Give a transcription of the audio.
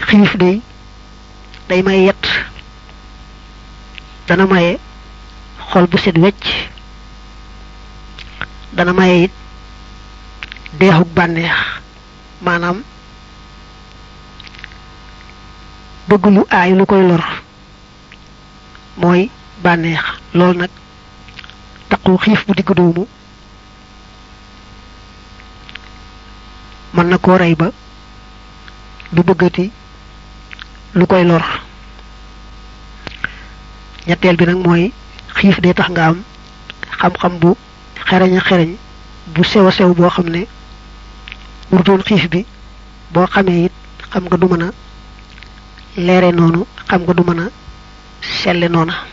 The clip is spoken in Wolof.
xiif day day may yett dana maye xol bu set wecc dana maye it deexuk bànneex maanaam bëgg lu aay lu koy lor mooy bànneex loolu nag taqu xiif bu digg doomu mën na koo rey ba du bëggati lu koy lor ñetteel bi nag mooy xiif day tax nga am xam-xam bu xereñ a xereñ bu sew a sew boo xam ne wurtoon xiif bi boo xamee it xam nga du mën a leere noonu xam nga du mën a selle noona